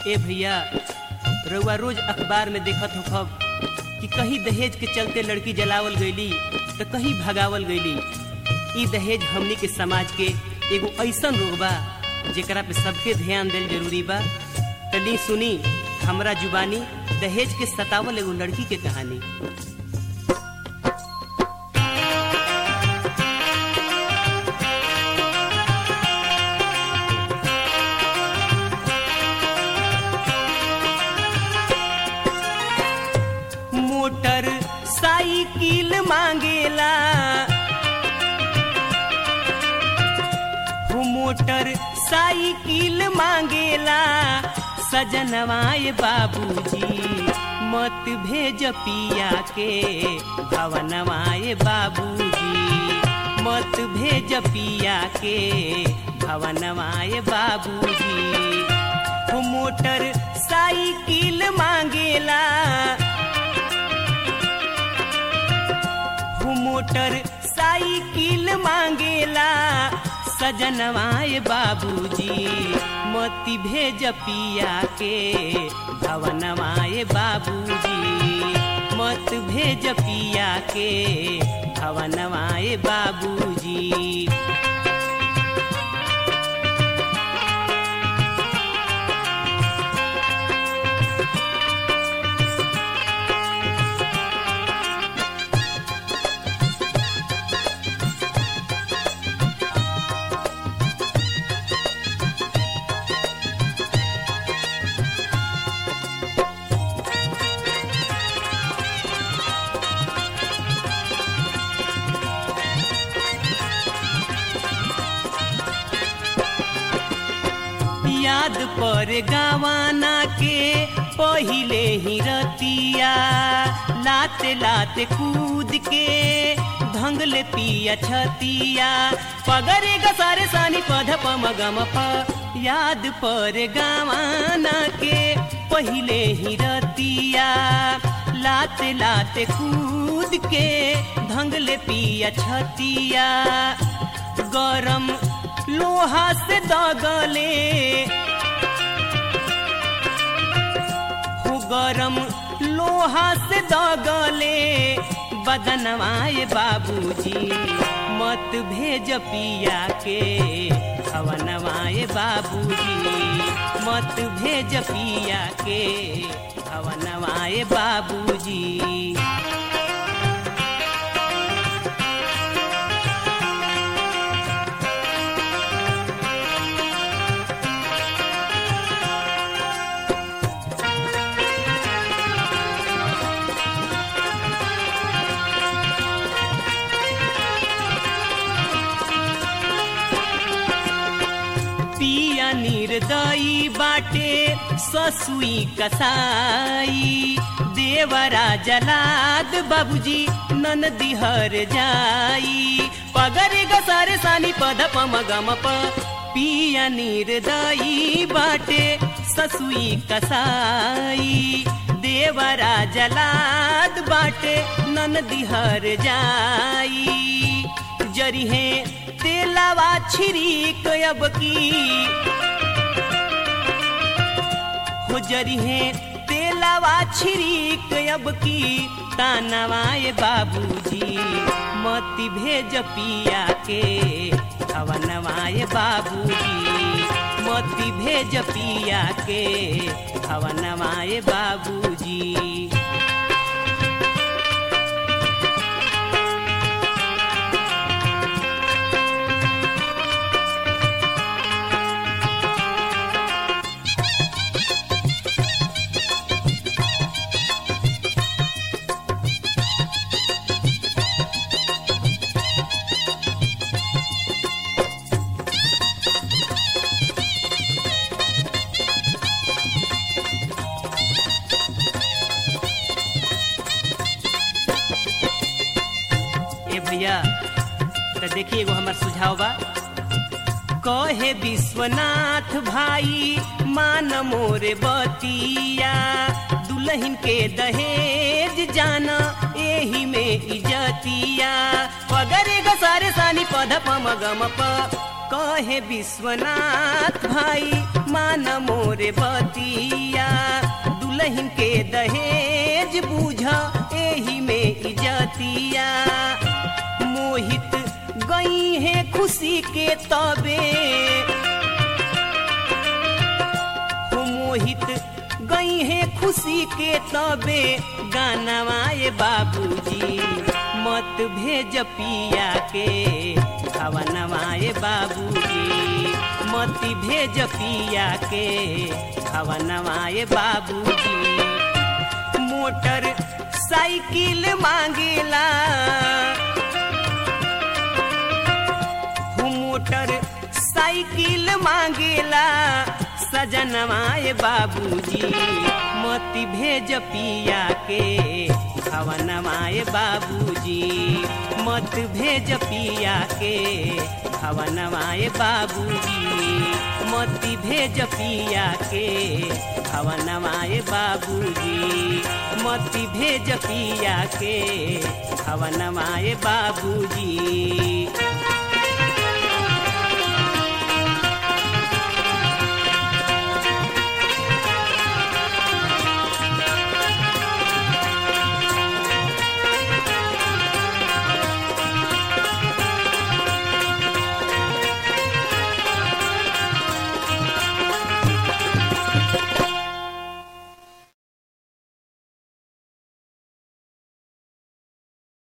ए भैया रउआ रोज अखबार में देखत हो खब कि कहीं दहेज के चलते लड़की जलावल गईली तो कहीं भगावल गईली ई दहेज हमनी के समाज के एगो ऐसन रोग बा जेकरा पे सबके ध्यान देल जरूरी बा तनी सुनी हमरा जुबानी दहेज के सतावल एगो लड़की के कहानी मोटर साइकिल मांगेला हो मोटर साइकिल मांगेला सजनवाए बाबूजी मत भेज पिया के भवनवाए बाबूजी मत भेज पिया के भवनवाए बाबूजी हो मोटर साइकिल मांगेला हो मोटर साइकिल मांगेला सजनवाए बाबूजी मती भेज पिया के भवनवाए बाबूजी मत भेज पिया के भवनवाए बाबूजी याद पर गवाना के पहिले ही रतिया लाते लाते कूद के ढंगले पिया छतिया पगरे गसारे सानी पध पम गम प याद पर गवाना के पहिले ही रतिया लाते लाते कूद के ढंगले पिया छतिया गरम लोहा से दगले हो गरम लोहा से दगले बदनवाए बाबूजी मत भेज पिया के भवनवाए बाबूजी मत भेज पिया के भवनवाए बाबूजी पिया निर्दयी बाटे ससुई कसाई देवरा जलाद बाबूजी नन दिहर जाई पगरे गसारे सानी पद पम गम प पिया निर्दयी बाटे ससुई कसाई देवरा जलाद बाटे नन दिहर जाई जरी है तेलावा छिरीक अब की हो जरी है तेलावा छिरीक अब की तानवाए बाबूजी मती भेज पिया के भवनवाए बाबूजी मती भेज पिया के भवनवाए बाबूजी ए भैया तो देखिए एगो हमार सुझाव बा कहे विश्वनाथ भाई मान मोरे बतिया दुल्हन के दहेज जाना एही में इजतिया पगरे गसारे सानी पध पम गम प कहे विश्वनाथ भाई मान मोरे बतिया दुल्हन के दहेज बूझ एही में इजतिया मोहित गई है खुशी के तबे हो मोहित गई है खुशी के तबे गानवाए बाबूजी मत भेज पिया के भवनवाए बाबूजी मत भेज पिया के भवनवाए बाबूजी मोटर साइकिल मांगेला हो मोटर साइकिल मांगेला सजनवाए बाबूजी मत भेज पिया के भवनवाए बाबूजी मत भेज पिया के भवनवाए बाबूजी मत भेज पिया के भवनवाए बाबूजी मत भेज पिया के भवनवाए बाबूजी